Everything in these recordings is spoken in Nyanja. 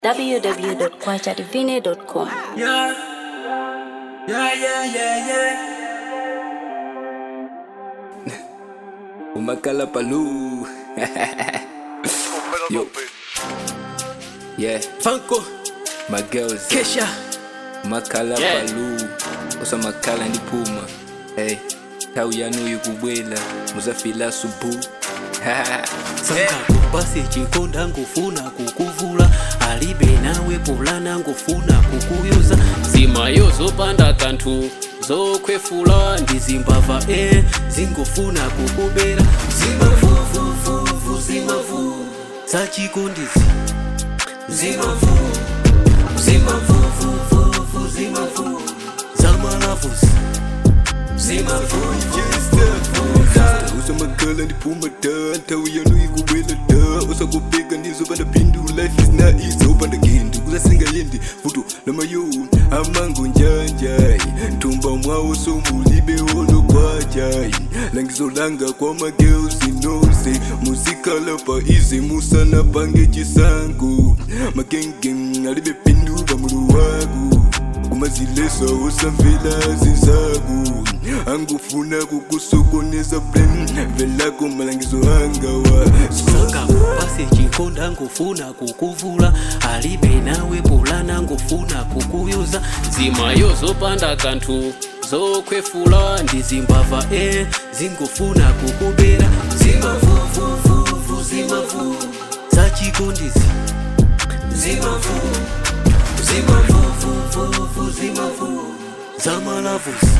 www.kwachadivine.com. Yeah. Yeah, yeah, yeah, yeah. Umakala Palu. Yo. Yeah, Funko, my girls. Kesha. Makala Yeah. Palu. Osa makala ndi puma. Hey. Tau yanu yukubwela. Muzafila subu. sanga kupasi chikonda ngufuna kukuvula alibe nawe pulana ngufuna kukuyuza zimayo zopanda kanthu zokhwefula ndi zimbava e zingofuna kukubera zimavuvuvuvu zimavu zachikondizi zimavu zimavuvuvuvu zimavu zamalavuzi zimavuvu Usa makala ndi puma da. Tau yanu yukubwela da. Osa kupeka ndizo panda pindu. Life is not easy. Upanda kindu. Kuzasinga yendi. Futu lamayo. Amango njanjai. Ntumba mwawo so mulibe olo kwajai. Langizo langa kwa ma girls inose. Muzikala pa easy. Musana pange chisango. Magengeng alibe pindu pamulu wagu. kumazilesa usamvela zinzaku angufuna kukusokoneza blem velako malangizo angawa sanga kupasi chikonda ngufuna kukuvula alibe nawe pulana ngufuna kukuyuza zimayo zopanda kanthu zokhwefula ndi zimbava e zingofuna kukubera zimavuvuvuvu zimavu zachikondizi zimavu zimavuvuvuvu zimavu zamalavuzi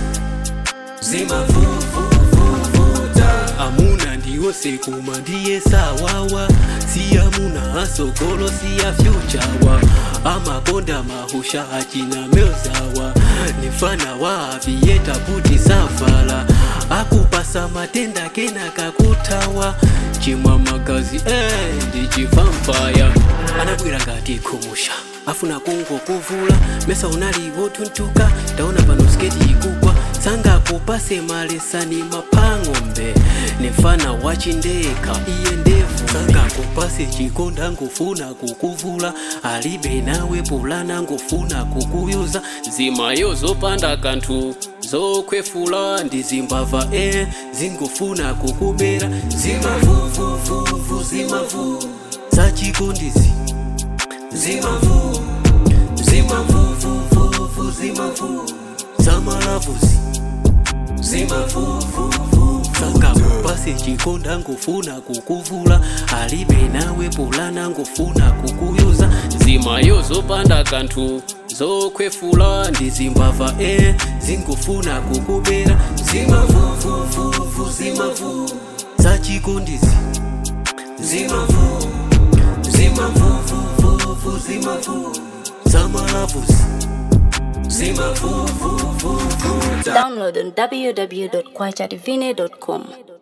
zimavuvuvuvuta amuna ndiyose kuma ndiye sawawa siyamuna asogolo siya fyuchawa amakonda mahusha achina melzawa nifana wa aviyeta buti savala akupasa matenda kena kakutawa chimwa magazi eh, ndi chivampaya anabwera ngati kumusha afuna kungo kuvula mesa unali wotuntuka taona pano sketi ikugwa sanga kupase malesani mapang'ombe nefana wachindeka iye ndevu sanga kupase chikonda ngufuna kukuvula alibe nawe pulana ngufuna kukuyuza zimayo zopanda kanthu zokhwefula ndi zimbava e zingofuna kukubera zimavuvuvuvu zimavu zachikondizi zimavu zimavuvuvuvu zimavu zamalavuzi zimavuvuvuvu sanga kupasi chikonda ngufuna kukuvula alibe nawe pulana ngufuna kukuyuza zimayo zopanda kanthu zokhwefula ndi zimbava e zingofuna kukubera zimavuvuvuvu zimavu zachikondizi zimavu zimavuvuvuvu zimavu zamalavuzi zimavuvuvuvu Download on www.kwachadivine.com.